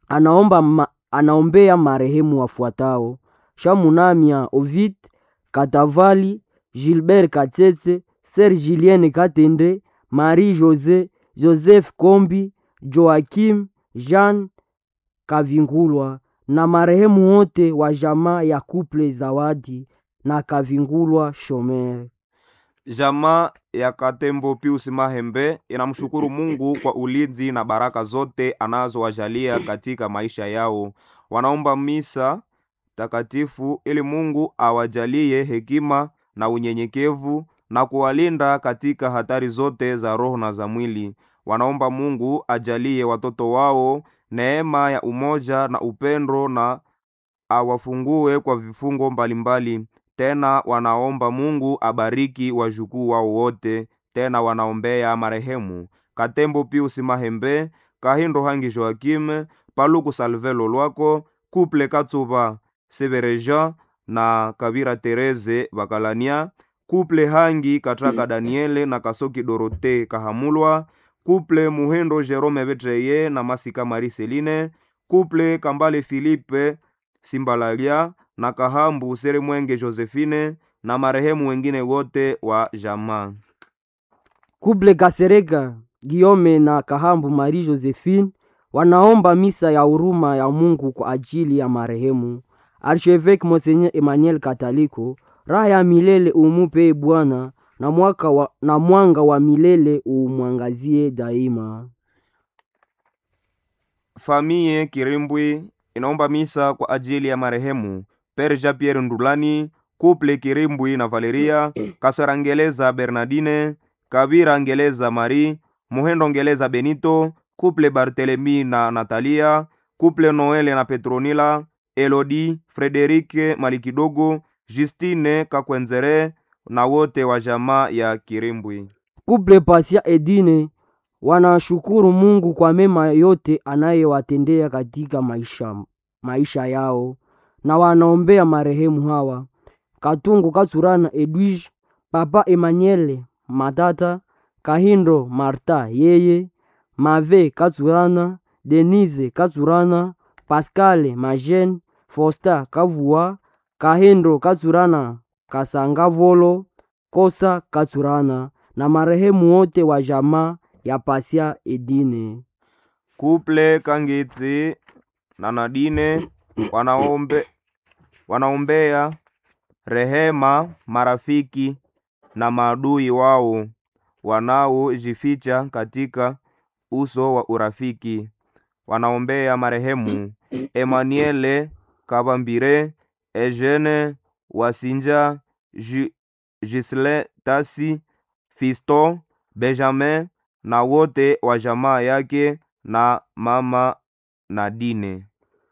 anaomba ma, anaombea marehemu wafuatao: Shamunamia Ovid Katavali, Gilbert Katsetse, Ser Julien Katende, Marie Jose, Joseph Kombi, Joakim Jean Kavingulwa na marehemu wote wa jamaa ya Kuple Zawadi na Kavingulwa Shomer. Jamaa ya Katembo Pius Mahembe inamshukuru Mungu kwa ulinzi na baraka zote anazowajalia katika maisha yao. Wanaomba misa takatifu ili Mungu awajalie hekima na unyenyekevu na kuwalinda katika hatari zote za roho na za mwili. Wanaomba Mungu ajalie watoto wao neema ya umoja na upendo na awafungue kwa vifungo mbalimbali. Tena wanaomba Mungu abariki wajukuu wao wote. Tena wanaombea marehemu Katembo Pius Mahembe, Kahindo Hangi Joakime, Paluku Salvelo Lwako, Kuple Katsuba Sebereja na Kabira Tereze Bakalania, Kuple Hangi Katraka Daniele na Kasoki Dorote Kahamulwa, Kuple Muhendo Jerome Betreye na Masika Mariseline, Kuple Kambale Filipe Simbalalia na Kahambu Seremwenge Josephine na marehemu wengine wote wa jamaa. Kuble Kasereka Giome na Kahambu Marie Josephine wanaomba misa ya huruma ya Mungu kwa ajili ya marehemu Archevêque Monseigneur Emmanuel Kataliko. Raha ya milele umupe Bwana na, mwaka wa, na mwanga wa milele umwangazie daima. Famie Kirimbwi inaomba misa kwa ajili ya marehemu Pere Jean Pierre Ndulani, Kuple Kirimbwi na Valeria Kasara Ngeleza Bernardine, Kabira Ngeleza Marie, Muhendo Ngeleza Benito, Kuple Barthelemy na Natalia, Kuple Noele na Petronila, Elodi, Frederike Malikidogo, Justine Kakwenzere na wote wa jamaa ya Kirimbwi. Kuple Pasia Edine wanashukuru Mungu kwa mema yote anayewatendea katika maisha, maisha yao na wanaombea marehemu hawa Katungu Katsurana Edwige, Papa Emmanuel Matata, Kahindo Marta yeye, Mave Katsurana, Denise Katsurana, Pascale Majene, Fosta Kavua, Kahindo Katsurana, Kasangavolo, Kosa Katsurana na marehemu wote wa jamaa ya Pasia Edine. Kuple Kangitsi na Nadine wanaombe, wanaombea rehema marafiki na maadui wao wanaojificha katika uso wa urafiki. Wanaombea marehemu Emmanuele Kabambire, Eugene Wasinja, Ju- Gisle Tasi, Fisto Benjamin na wote wa jamaa yake na mama Nadine.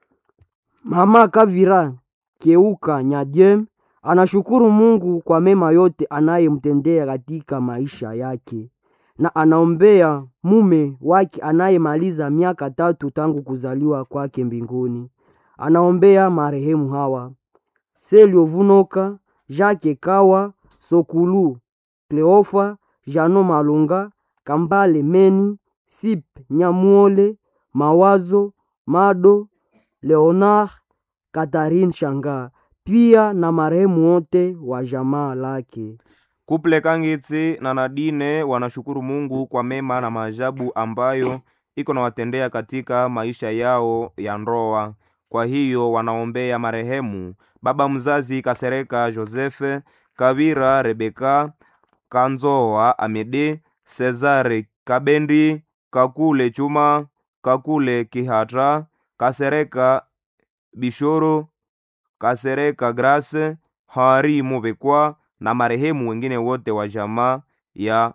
Mama Kavira Keuka Nyadiem anashukuru Mungu kwa mema yote anayemtendea katika maisha yake na anaombea mume wake anayemaliza miaka tatu tangu kuzaliwa kwake mbinguni. Anaombea marehemu hawa Selio Vunoka, Jacques Kawa, Sokulu Kleofa, Jano Malunga, Kambale Meni, Sip Nyamuole, Mawazo Mado, Leonard Catherine Shanga, pia na marehemu wote wa jamaa lake. Kuple Kangitsi na Nadine wanashukuru Mungu kwa mema na maajabu ambayo iko na watendea katika maisha yao ya ndoa. Kwa hiyo wanaombea marehemu baba mzazi Kasereka Josefe, Kabira Rebeka, Kanzoa Amede, Cesare Kabendi, Kakule Chuma, Kakule Kihatra, Kasereka Bishoro, Kasereka Grace, Hari Mubekwa na marehemu wengine wote wa jamaa ya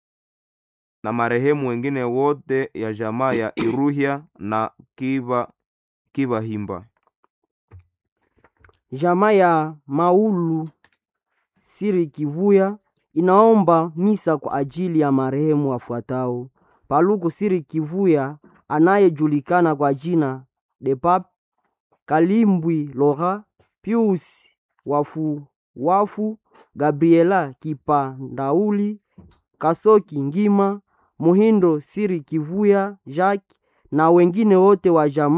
na marehemu wengine wote ya jamaa ya Iruhya na Kiba Kibahimba. Jamaa ya Maulu Siri Kivuya inaomba misa kwa ajili ya marehemu wafuatao: Paluku Siri Kivuya anayejulikana kwa jina de Pap, Kalimbwi Lora, Pius Wafu Wafu, Gabriela Kipandauli, Kasoki Ngima, Muhindo Siri Kivuya Jacques na wengine wote wa jamaa